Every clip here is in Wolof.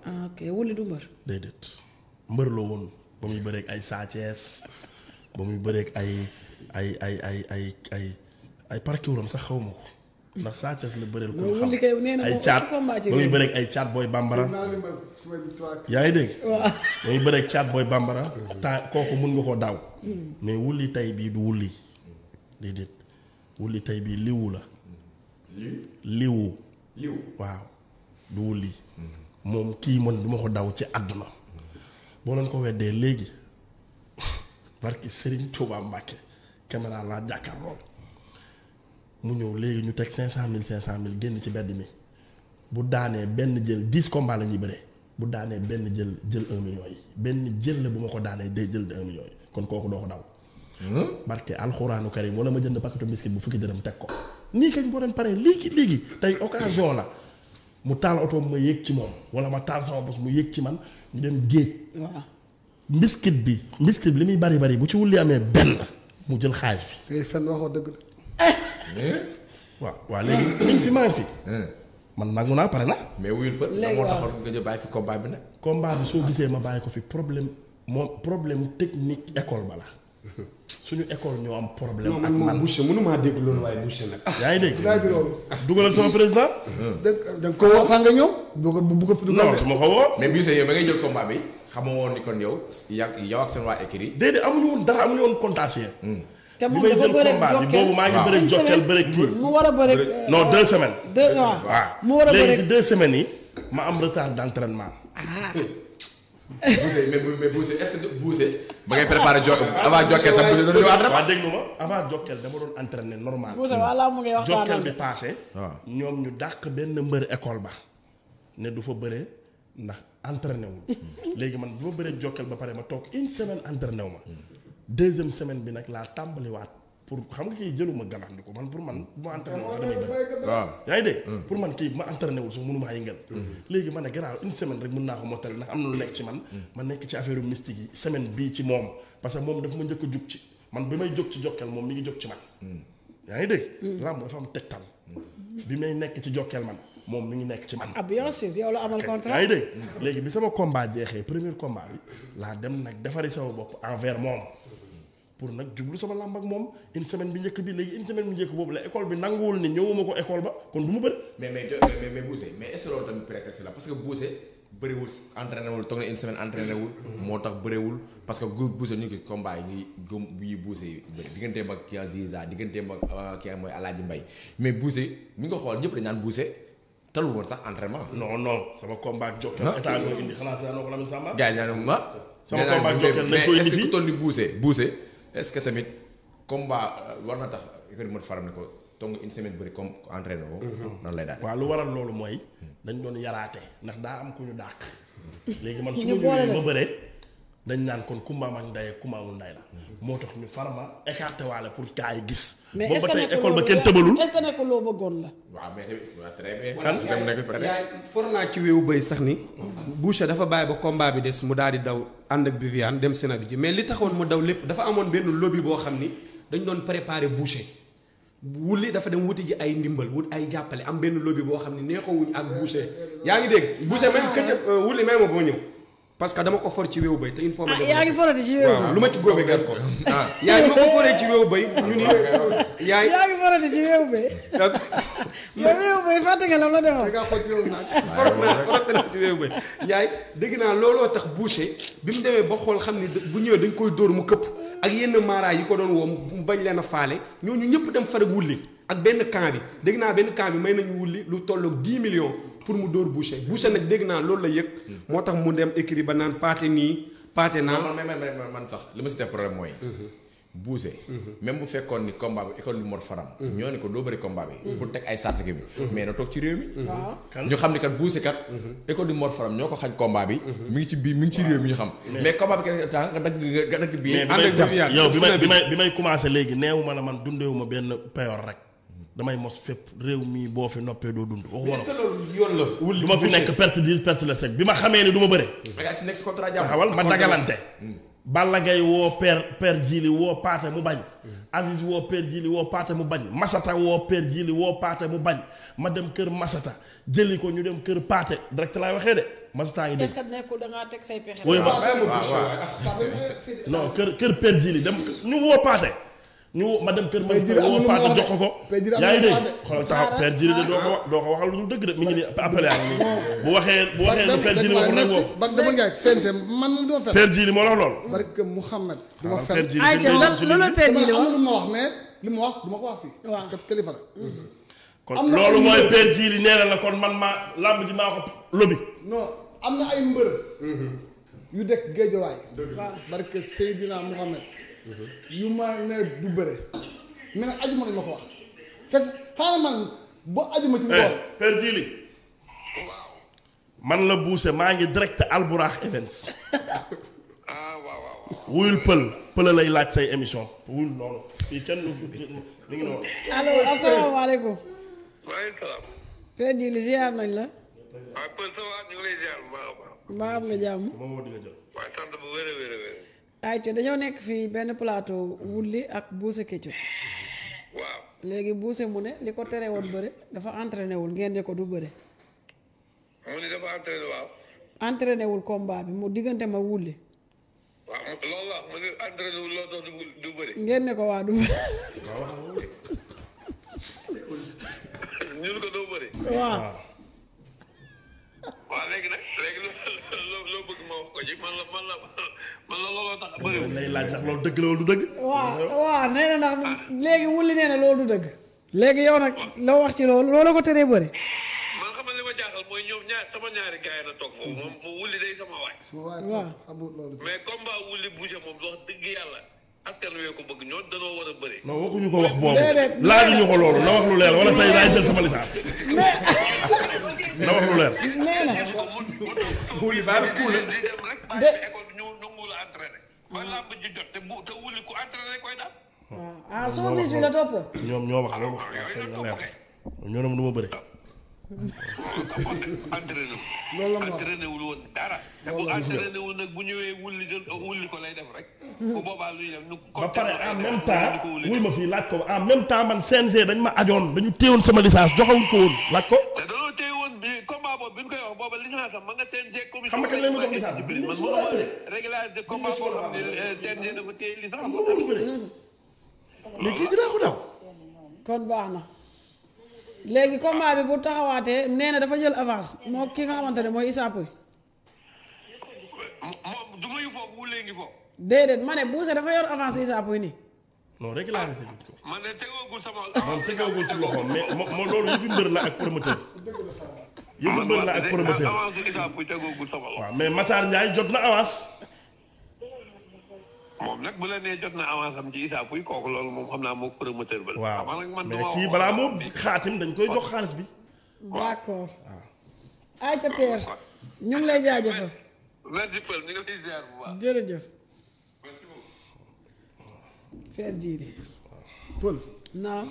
ah ok wuli du mbër. déedéet mbër la woon ba muy bëreeg ay Sa Thiès ba muy bëreeg ay ay ay ay ay ay ay parkiwuram sax xaw ma ko ndax Sa Thiès la bëreel ko Loolu xam li kay nee na ay moom caat combat ci ba muy réew. bëreeg ay caat booy bambara naa li ma sama victoire yaa ngi dégg waaw. ba muy bëreeg caat booy bambara temps kooku mun nga koo daaw mais wulli tey bii du wulli déedéet wulli tey bii liwu la liwu liw waaw du wulli moom kii man du ma ko daw ci àdduna boo leen ko weddee léegi barki Serigne Touba Mbacke caméra laa jàkkaarloo mu ñëw léegi ñu teg cinq cent mille cinq cent mille génn ci mbedd mi bu daanee benn jël dix combats la ñuy bëre bu daanee benn jël jël un million yi benn jël la bu ma ko daanee day jël de un million yi kon kooku doo ko daw barke alxuraanu karim wala ma jënd paquetu biscuit bu fukki dërëm teg ko nii kañ boo doon paree léegi léegi tey occasion la mu taal oto ma yéeg ci moom wala ma taal sama bos mu yéeg ci man ñu dem géej waaw. mbiskit bi mbiskit bi li muy bari bari bu ci wulli amee benn mu jël xaalis bi ngay fen waxoo dëgg de waaw waaw léegi liñ fi maa ngi fi man nangu naa pare na mais wuyul për Léegi moo waaw. taxoon nga jël bàyyi fi combat bi nag combat bi soo gisee ma bàyyi ko fi problème moom problème technique école ba la suñu école ñoo am problème non ak man moom man Boucher mënumaa dégg loolu waaye Boucher nag. yaa ngi dégg laaj bi loolu dugalal sama président da da nga ko woo fan nga ñëw bu ko bu ko fi dugal non de su ma ko woo mais bii see yow ba ngay jël combat bi xamoo woon ni kon yow yàgg yow ak seen waa écrit déedéet amuñu woon dara amuñu woon contentieux te bi moom may dafa jël bëre combat bi boobu maa ngi waaw. bëre Une jokkel semaine. bëre kii mu war a bëre. non deux semaines deux waaw. waaw mu war a léegi bëre. ci deux semaines yi ma am retard d'entraînement ah Bousse mais mais Bousse est-ce que Bousse ba ngay préparé jo avant jokkee sax Bousse doon ñëwaat rek waaw déglu ma avant jokkel dama doon entraîner normal Bousse walla mu ngi waxtaan jokkel ak bi passé waaw. ñoom ñu dàq benn mbër école ba ne du fa bëre ndax entraîné wul léegi man bu ma bëree jokkel ba pare ma toog une semaine entraîné wu ma deuxième semaine bi nag laa tàmbaliwaat pour xam nga kii jëluma galandiku man pour man bu ma entraîné wul sax damay bëri waaw yaa ngi dégg pour man kii bu ma entraîné wul sax mënumaa yëngal léegi ma ne garaaw une semaine rek mën naa ko mottali ndax am na lu nekk ci man ma nekk ci affaire mystique yi semaine bii ci moom parce que moom dafa ma njëkk a jug ci man bi may jóg ci jokkeel moom mi ngi jóg ci man yaa ngi dégg làmb dafa am tegtal bi may nekk ci jokkeel man moom mi ngi nekk ci man ah bien sûr yow la amal yaa contrat. ngi dégg léegi bi sama combat jeexee premier combat bi laa dem nag defari sama bopp envers moom pour nag jublu sama làmb ak moom une semaine bi njëkk bi léegi une semaine bi njëkk boobu la école bi nanguwul ni ñëwuma ko école ba kon du ma bëri mais mais jo- mais mais Bousse mais est-ce que loolu tamit prétexte la parce que Bousse bëriwul entraîné wul toog na une semaine entraîné wul moo tax bëriwul parce que gu Bousse ñu ngi ko combat yi ngi gëm yi Bousse yi bëri digganteem ak kii Ziza digganteem ak ah, kii mooy Alaaji Mbay mais Bousse bu ñu ko xool ñëpp dañ naan Bousse talul woon sax entraînement non non sama combat ak Jokal Ah. état bi ma indi xanaa si daanoo ko Lamine Samba. gars yi ñaan ma Sama combat ak Jokal dañ ko indi est-ce que fii. ku toll ni Bousse Bousse est-ce que tamit combat euh, war na tax école mot faram ne ko toog nga une semaine bëri comme entraîné woo noonu lay daal waaw lu waral loolu mooy dañ doon yaraate ndax daa am ku ñu dàq. léegi man su ma Ñu boole ñëwee la ma si. bëree dañ naan kon kumba am ak ndey ak kumba amul ndey la. moo tax ñu farama écarté waale pour gars yi gis. mais boobu est-ce ba que tey nekkul école ba loolu- kenn tëbalul. est-ce que nekkul loo bëggoon la. waaw mais tamit waaw très bien Kan? su dem nekk prétexte yaay for naa ci wéewu bëy sax ni Boucher dafa bàyyi ba combat bi des mu daal di daw ànd ak Viviane dem Sénégal ji mais li taxoon mu daw lépp dafa amoon benn lobby boo xam ni dañ doon préparer Boucher wulli dafa dem wuti ji ay ndimbal wut ay jàppale am benn lobby boo xam ni neexoowuñ ak Boucher yaa ngi dégg Boucher même këcc wulli may ma boo ñëw parce que dama ko for ci wéewu bëy te il faut ma ah dem yaa ngi forati ci wéewu waaw lu ma ci góobe gar ko yaay ma ko foree ci wéewu bëy ñu ni yaay yaa ngi forati ci wéewu be yow wéewu be fàtte nga lam la defoon. nga xool ci wéewu naag forte na ci wéewu bëy yaay dégg naa looloo tax Boucher bi mu demee ba xool xam ni bu ñëwee dañ koy dóor mu këpp ak yenn maaraay yi ko doon woo mu bañ leen a faale ñooñu ñëpp dem farag wulli ak benn camp bi dégg naa benn camp bi may nañu wulli lu tolloog 10 millions pour mu dóor Boucher Boucher nag dégg naa loolu la yëg moo tax mu dem écrit ba naan paate nii paate non naa man man man man sax li ma si def problème mooy. Boucher. même bu fekkoon ni combat bi école bi Mor Faram. ñoo ne ko doo bëri combat bi. pour teg ay sart bi. mais na toog ci réew mi. waaw. ñu xam ni kat Boucher kat. école du Mor Faram ñoo ko xañ combat bi. mi ngi ci biir mi ngi ci réew mi ñu xam. mais combat bi kenn temps nga dagg nga dagg bii. mais bi ànd may ak Viviane, yow bi may Sénégal. bi may bi may commencé léegi neewu ma la man dundeewu ma benn payoor rek damay mos fépp réew mi boo fi noppee doo dund waxuma est-ce la que loolu yoon la wulli du ma fi Boucher. nekk perte dix perte le sec bi ma xamee ni du ma bëre nga si nekk si contrat jàmm. taxawal ma dagalante Balla Gaye woo père père Jili woo paate mu bañ Aziz woo père Jili woo paate mu bañ Masata woo père Jili woo paate mu bañ ma dem kër Masata jëli ko ñu dem kër paate direct laay waxee de Masata ngi est-ce dégg que nekkul da ngaa teg say pexe. woyu ma bàyyi ma boucher waaye ah. non kër kër père Jili dem ñu woo paate ñu woo ma dem kër Père Jili Masata am woo na lu paate mu jox ko wax de. ko Père Jili am yaa na ngi lu mu dégg wax de. xoolal taxaw père Jili de doo ko wax doo ko waxal lu dul dëgg de mi ngi nii appelé yaa ngi nii bu waxee bu waxee lu père Jili waxul rek woo ba dama njaay CNG man moom duma fen père Jili moo la wax lool barke Mouhamed duma père fen Jili ay bi ca ñu lan ci loolu ligne bi. père dama ji li am wax lu ma wax mais li ma wax duma ko wax fii Waaw. parce que kilifa la kon am na loolu ay mooy mbër. père Jili nee na la kon man maa làmb ji maa ko lobi non am na ay mbër yu dekk géejawaay waaw barke Seydina Mouhamed yu ma ne du bëre mais nag ajuma lañ ma ko wax fekk xaaral man boo ajuma ci eh ngoon père Jili man la buuse maa ngi direct Alburax Events ah waaw waaw wuyul pël pël lay laaj say émission wuyul noonu fii kenn du fi mi ngi noonu allo asalaamaaleykum. maaleykum salaam père ji li ziar nañ la. waaw Pël ça va ñu ngi lay ziar bu baax a baax mbaa am nga jàmm. moom moo di nga jël waaye sant bu wér a wér a wér ay ca dañoo nekk fii benn plateau wulli ak buuse Ketchup waaw léegi buuse mu ne li ko tere woon bëre dafa entraîné wul ngeen ne ko du bëre mu ni dafa entraîné waaw entraîné wul combat bi mu diggante ma wulli waaw mu- loolu la mu ni entraîné wul loo tax du du bëri ngeen ne ko waa du bëre ñun ko doo bëri waaw waaw léegi nag léegi loo loo loo bëgg ma wax ko ci man la man la man la looloo tax bëri lay laaj ndax loolu dëgg la wala du dëgg waaw waaw nee na ndax léegi wulli nee na loolu du dëgg léegi yow nag loo wax ci loolu loolu ko teree bëre man xam nga li ma jaaxal mooy ñoom ñaar sama ñaari gars yi na toog foofu moom mu wulli day sama waay sama waay waaw. amul loolu mais combat wulli bouger moom wax dëgg yàlla askan wi ko bëgg ñoo danoo war a bëri non waxuñu ko wax boobu Déedéet. laajuñu ko loolu na wax lu leer wala say daay jël sama licence na wax lu leer nee na wuli baal kuule di dem rek bàyyi De- bi école bi ñu nangu la entraîné ba làmb ji jot te bu te wuli ku entraîné koy daal waaw ah soo bis bi la toppoon ñoom ñoo wax loolu waaw kay na leer ñoo ne ma du ma bëre entraîné Loolu la ma wax. entraîné wul woon dara te bu entraîné wul nag bu ñëwee wulli jël wulli ko lay def rek bu boobaa luy def nu ba pare en même temps wuy ma fii laaj ko en même temps man CNG dañ ma ajoon dañu téewoon sama licence joxewuñ ko woon laaj ko te danoo téye woon bi combat boobu bi ñu koy wax booba licence am ma nga CNG commission Xam nga kañ lañ ma jox licence? discipline man mënuma régulariser combat boo xam ne eh, CNG dafa téye licence mais kii dinaa ko daw kon baax na léegi combat bi bu taxawaatee nee na dafa jël avance moo ki nga xamante ne mooy Issa Pouye moom du mayu foofu wulee ngi foofu déedéet ma ne Bousse dafa yor avance Issa Pouye nii non régularisé bi ko man de tegoogul sama moom tegewagul ci loxoom mais mo mo loolu yëfi mbër la ak promoteur yëfi mbër la ak promoteur avance Issa Pouye tegoogul sama loxo waaw mais Matar Ndiaye jot na avance moom nag bu la nee jot na avance am ci Issa Pouye kooku loolu moom xam naa moom promoteur ba la. waaw xam nga nag man mais duma kii wax- balaa moo xaatim dañ koy jox xaalis bi d'accord ay ca Pierre ñu ngi lay jaajëfal merci Paul ñu ngi lay ziar bu baax. jërëjëf merci beaucoup. Pierre Djili pël naam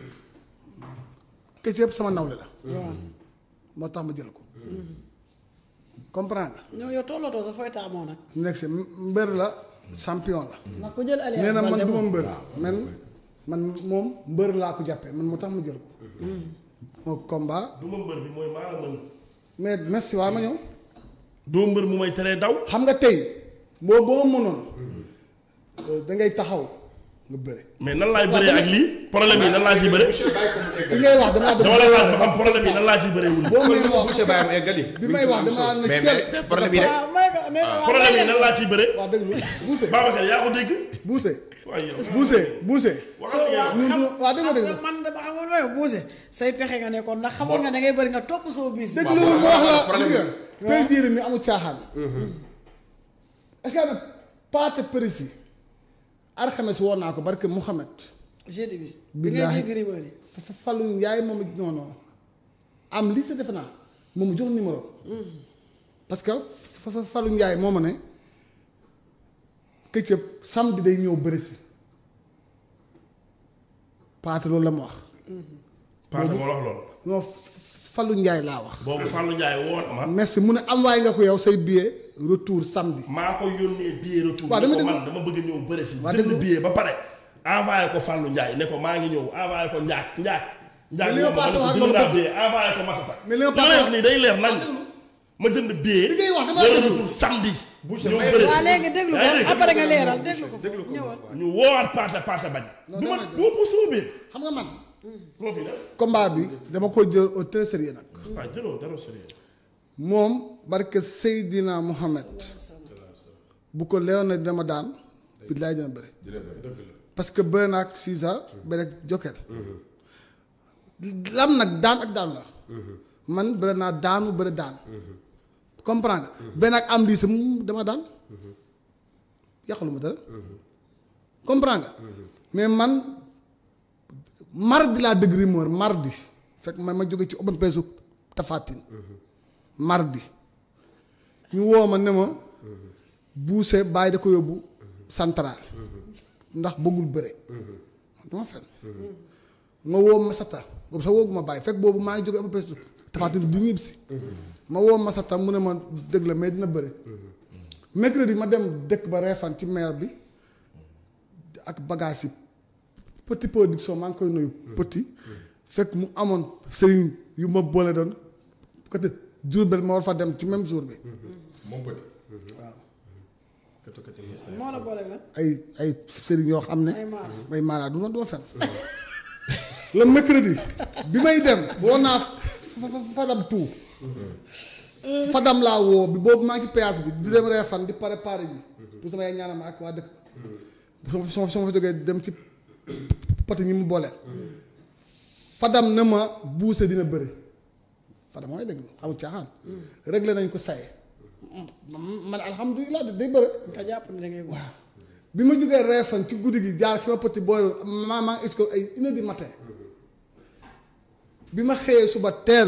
Ketchup sama nawle la waaw moo tax ma jël ko comprendre nga ñoo yow tollatoo sa fooy taamoo nag mu nekk si mbër la champion la ndax ku jël alliance nee na man Baldé du ma moom. mbër man man moom mbër laa ko jàppee man moo tax ma jël ko moo combat du ma mbër bi mooy maa la mën mais merci waa ma ñëw doo mbër mu may teree daw xam nga tey boo boo mënoon da ngay taxaw nga bëre mais nan laay bëree ak lii problème yi nan laa ciy bëree li ngay wax damaa dama lay laaj ba xam problème yi nan laa ciy bëree wul boo may wax boucher bàyyi ma eggali bi may wax damaa ne mais ceel mais problème yi rek waaw may ko may ko problème yi nan laa ciy bëree wax dëgg lu buuse Babacar yaa ko dégg buuse waaye yow buuse buuse waxal li nga wax. ñun du waa dégg nga dégg man dama xamoon waaye Bousse say pexe nga nekkoon ndax xamoon nga da ngay bëri nga topp soo bis bi dégg loolu ma wax la problème gis nga per diir mi amul caaxaan est-ce que nag paate précis alxames woon naa ko barke Mouhamed jeudi bi bi ngay Billaahi. dégg rumeur yi fa falu yaay moom it non non am lii sa defe naa moom mu jox numéro parce que fa fa falu njaay moo ma ne këccëb samedi day ñëw bëri si paate loolu la ma wax Paate moo la wax loolu non Fallou Ndiaye laa wax boobu Fallou Ndiaye woo na ma. merci mu ne envoyé nga ko yow say billet retour samedi maa ko yónnee billet retour. Waaw, ne dama ko déglu. man dama bëgg a ñëw bëre si. Waaw, jënd déglu. billet ba pare. envoyé ko Fallou Ndiaye ne ko maa ngi ñëw envoyé ko Ndiak Ndiak. Ndiak Mais li nga moom ma ne ko paase jënd wax naa loolu billet envoyé ko Massata. Mais li nga li paase may wax- wax nii day leer nañ. ma jënd billet. Li ngay wax dama le la déglu. retour samedi. Boucher, ñëw may- bëre si. waa léegi déglu yaa ngi ko dégg? après nga leeral déglu ko déglu ko ñëwal ñu woowaat paate paate bañ. du ma du ma pousse sama billet. xam nga man moo fi def. combat bi dama ko jël au très sérieux nag waaw jëloo dara sérieux. moom barke Seydina Mohamed bu ko leeroon na dama daan billaay dina bëri parce que bëri naa ak Sisa bëri ak Jokel lam nag daan ak daan la man bëri naa daanu bëri daan comprendre nga benn ak am lii sa mu dama daan yàqalu ma dara comprendre nga mais man mardi laa dëgg rumeur mardi fekk man ma jóge ci open pesu tafatin mardi ñu woo ma ne ma buuse bàyyi da ko yóbbu central ndax bëggul bëre dama fen ma woo Masata boobu sax woogu ma bàyyi fekk boobu maa ngi jóge open pesu tafatin di ñibbi si ma woo Masata mu ne ma dëgg la mais dina bëre mercredi ma dem dëkk ba reefan ci maire bi ak bagage yi petit production maa ngi koy nuyu petit fekk mu amoon sëriñ yu ma boole doon côté Diourbel ma war fa dem ci même jour bi moom petit. moo la boole la ay ay sëriñ yoo xam ne ay maar may maanaa du ma du ma fen le mercredi bi may dem woo naa fa- fa- fadam tout fadam laa woo bi boobu maa ngi ci péage bi di dem reefan di préparé ji pour sama yaay ñaanal ma ak waa dëkk su ma su ma su ma fa jógee dem ci poti ñi mu boole fadam ne ma buuse dina bëri fadam mooy dégg amul caaxaan réglé nañ ko saye man alhamdulilah day bëri nga jàpp ne da ngay waaw bi ma jógee reefan ci guddi gi jaar fi ma pëti booy maa maa ngi ko ay une heure du matin bi ma xëyee suba teel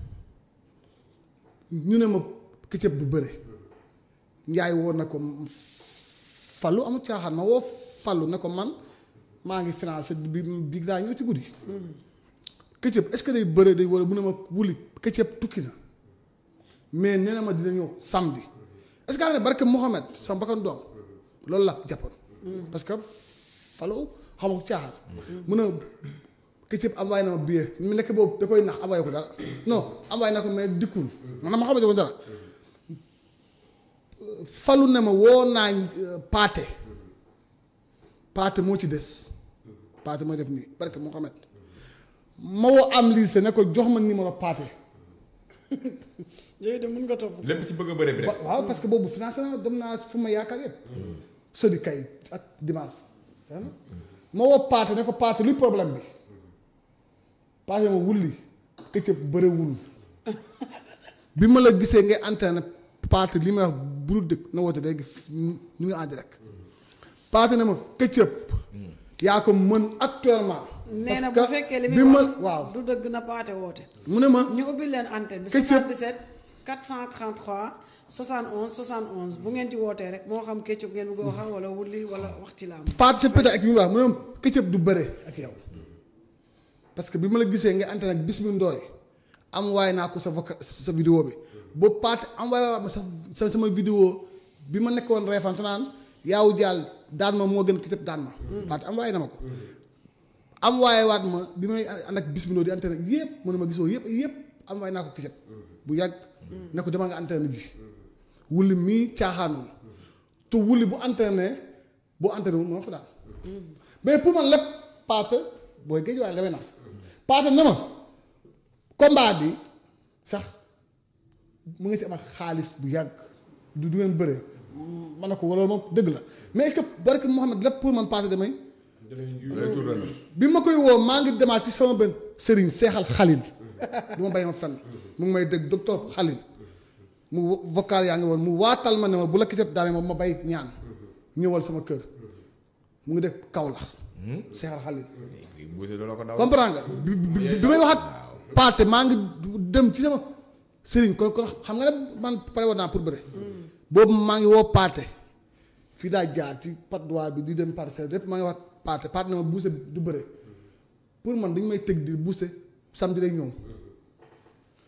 ñu ne ma këccëb du bëre njaay woon na ko fallu amul caaxaan ma woo fallu ne ko man maa ngi financé bi bi daa ñëw ci guddi këccëb est-ce que day bëre day wala mu ne ma wuli këccëb tukki na mais nee na ma dina ñëw samedi est-ce que xam ne barke Mohamed sama bakkan doom loolu la jàppoon parce que falo xam nga caaxaan mun a këccëb envoyé na ma billet mu nekk boobu da koy nax envoyé ko dara non envoyé na ko mais dikkul man ma xamante ko dara falu ne ma woo naa paate paate moo ci des paate mooy def nii barke Mohamed ma woo am lycée ne ko jox ma numéro paate yooyu de mën nga topp lépp ci bëgg a bëre bi rek. wa- waaw parce que boobu financé na dem naa fu ma yaakaar yëpp sodi kay ak dimanche bi ma woo paate ne ko paate luy problème bi paate ma wulli këccëb bëriwul bi ma la gisee ngay antenne paate li may wax bu dul dëkk na woote léegi ñu ngi en direct paate ne ma këccëb yaa ko mën actuellement nee na bu parce que fekkee li bi muy ma wax waaw du dëgg na paate woote mu ne ma ñu ubbi leen antenne bi Ketchup. 77 433 71 71 bu ngeen ci wootee rek moo xam Ketchup ngeen bëgg a wax wala wulli wala wax ci laam paate sa pété ak ñu wax mu ne ma këccëb du bëre ak yow parce que bi ma la gisee nga antenne ak bis mi ndooy am waaye naa ko sa voca sa vidéo bi boobu paate envoyé waat ma sa sa sama vidéo bi ma nekkoon reefante naan yaaw jaal daan ma moo gën këccëb daan ma paate envoyé na ma ko envoyé waat ma bi may ànd ak bis mi ndooy di antenne ak yëpp mu ne ma gisoo yëpp yëpp envoyé naa ko këccëb bu yàgg ne ko dama nga antenne ji wulli mii caaxaanul te wulli bu antenne bu antenne wu moo ko daan mais pour man lépp paate booy géej waaye damay naan paate ne ma combat bi sax mu ngi ci am ak xaalis bu yàgg du du ngeen bëre ma ne ko wala moom dëgg la mais est-ce que barke Mouhamed lépp pour man paate damay retour ren bi ma koy woo maa ngi demaat ci sama benn sëriñ seexal xalil du ma bàyyi ma fenn mu ngi may dégg docteur xalil mu vocal yaa ngi woon mu waatal ma ne ma bu la kiteb daane ma ma bay ñaan ñëwal sama kër mu ngi def kaw la seexal xalil buuse doo la ko daw. comprends nga bi bi bi may wax ak paate maa ngi dem ci sama sëriñ kon kon xam nga ne man pare woon naa pour bëre boobu maa ngi woo paate fii daa jaar ci pat droit bi di dem parcelle lépp maa ngi wax paate paate na ma buuse du bëre pour man dañu may tëg di buuse samedi day ñëw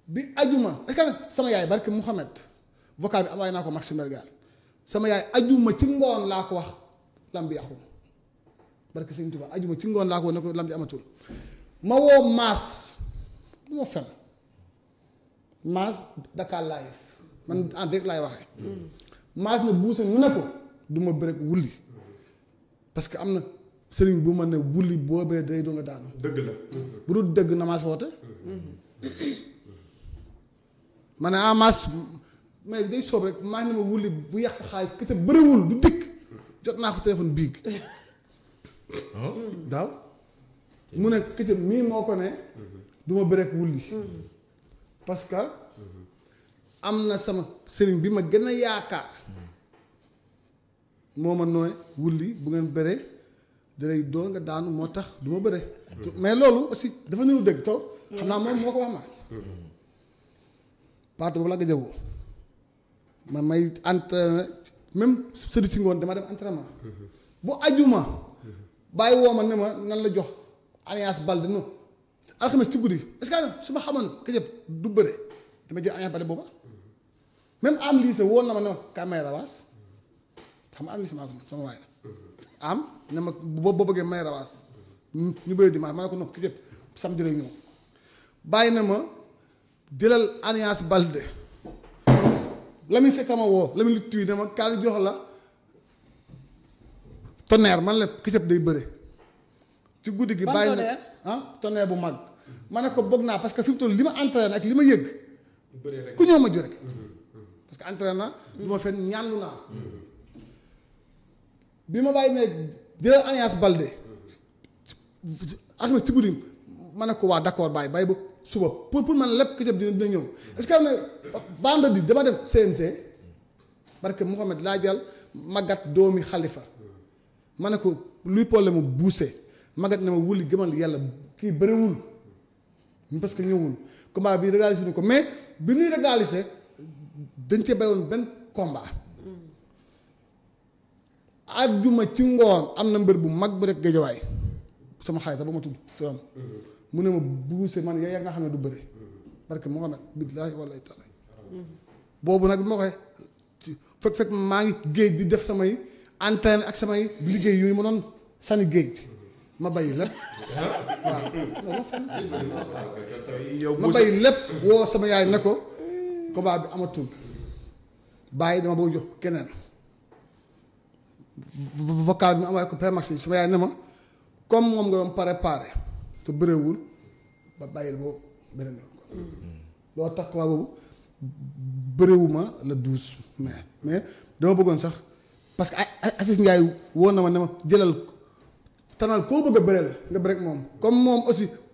bi ajuma est-ce que sama yaay barke Mouhamed vocal bi envoyé naa ko Maxime Bergan sama yaay ajuma ci ngoon laa ko wax lam bi yàqu barke Sëñ Tuubaa ajuma ci ngoon laa ko wax ne ko lam bi amatul ma woo maas du ma fen maas Dakar live man en direct laay waxee maas na buuse mu ne ko du ma bëre wulli parce que am na sëriñ bu ma ne wulli boobee day doo nga daanu dëgg la bu dul dëgg na maas woote ma ne ah maas mais day soob rek maa ngi ne ma wulli bu yàq sa xaalis kese bëriwul du dikk jot naa ko téléphone biig daaw mu ne kese mii moo ko ne du ma bëreek wulli parce que am na sama sëriñ bi ma gën a yaakaar moo ma nooy wulli bu ngeen bëree dalay doon nga daanu moo tax du ma bëre mais loolu aussi dafa niru dëgg taw xam naa moom moo ko wax maas parti boobu la nga jëwoo ma may entraîné même sëdi ci ngoon dama dem entraînement bu ajuma bàyyi woo ma ne ma nan la jox alliance balde non alxames ci guddi est-ce que su ma xamoon këjëb du bëre dama jël alliance balde booba même am lycée woon na ma ne ma kaay may rawaas xam nga am lycée maa sama waay la am ne ma boo boo bëggee may rawaas ñu bëri dimanche ma ne ko nopp këjëb samedi lay ñëw bàyyi na ma jëlal alliance balde Lamine Seck ma woo Lamine lu tuy ne ma kaay jox la tonnerre man la këjëb day bëre ci guddi gi Ban bàyyi na tonnerre? ah tonnerre bu mag ma ne ko bëgg naa parce que fi mu toll li ma entraîné ak li ma yëg bëre rek ku ñëw ma ju rek parce que entraîné na lu ma fen ñaanlu naa bi ma bàyyi ne jëlal alliance balde ak na ci guddi ma ne ko waa d'accord bàyyi bàyyi ba suba pour pour man lépp këjëb dina dina ñëw est-ce que am na vendredi dama dem CNC parce que Mouhamed laa jël magat doomi xalifa ma ne ko luy problème mu buuse magat ne ma wuli gëmal yàlla kii bëriwul parce que ñëwul combat bi réalisé ñu ko mais bi ñuy réalisé dañ cee bayoon benn combat àjjuma ci ngoon am na mbër bu mag bu rek géejawaay sama xarit ba ma tudd turam mu ne ma buuse man yaa nga xam ne du bëre parce que Mouhamed billaahi wallaahi taala boobu nag bi ma koy fekk fekk maa ngi géej di def samay antenne ak samay liggéey yu ma doon sànni géej ma bàyyi lépp waaw non ma fenn yow ma bàyyi lépp woo sama yaay ne ko combat bi amatul bàyyi dama bëgg jox keneen vocal bi ma envoyé ko Père Maxime sama yaay ne ma comme moom nga doon préparé te bëreewul ba bàyyil boo beneen yoon ko loo tax combat boobu bëreewuma le douze mai mais dama bëggoon sax parce que ay ay Assis Ndiaye woon na ma ne ma jëlal tanal koo bëgg a bëreel nga bëreek moom comme moom aussi